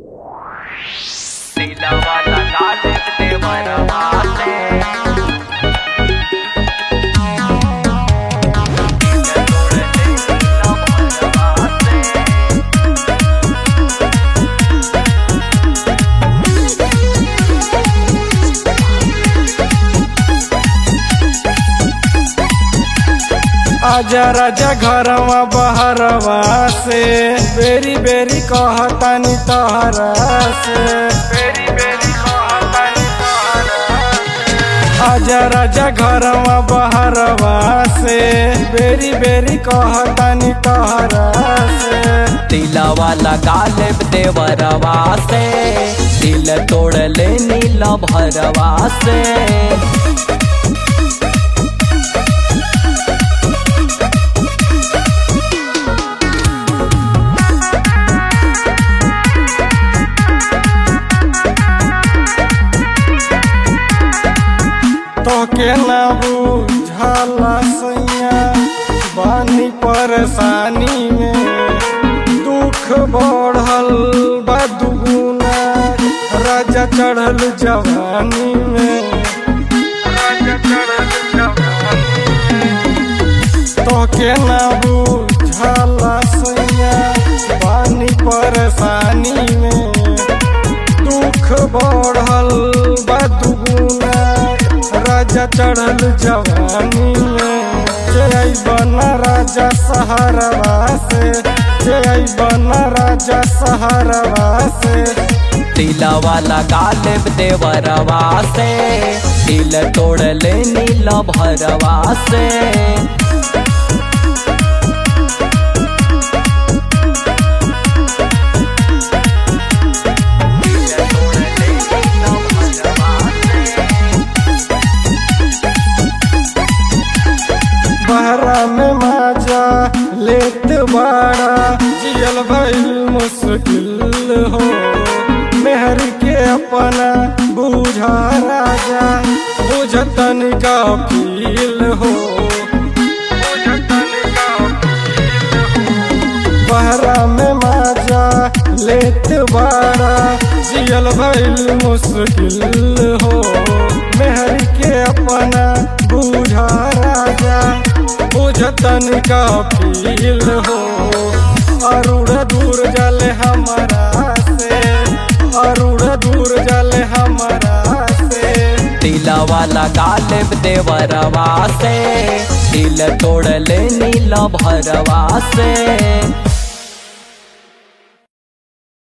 दिलवा लगा लेते मरवाते आजा राजा घरवा बहरवा से बेरी बेरी कहतानी तहरा से बेरी बेरी कहतानी तहरा से। आजा राजा घरवा बहरवा से बेरी बेरी कहतानी तहरा से दिलवा लगा ले देवरवा से दिल तोड़ ले नीला भरवा से तोके ना बुझाला सैया बानी परेशानी में दुख बढ़ल बा दुगुना राजा चढ़ल जवानी में राजा चढ़ल जवानी में। तोके ना बुझाला सैया बानी परेशानी में दुख बढ़ल बा दुगुना राजा चढ़ल जवानी में जय बना राजा सहारवा से जय बना राजा सहारवा से दिलवा लगा ले देवरवा से दिल तोड़ ले नीला भरवा से बहरा में माजा लेत बाड़ा जियल भइल मुश्किल हो मेहर के अपना बूझा राजा बुझतन का फील हो बहरा में माजा लेत बाड़ा जियल भइल मुश्किल हो मेहर के अपना बूझा राजा बुझतन का फील हो अरुण दूर जले हमारा से अरुण दूर जले हमारा से दिलवा लगा ले देवरवा से दिल तोड़ ले नीला भरवा से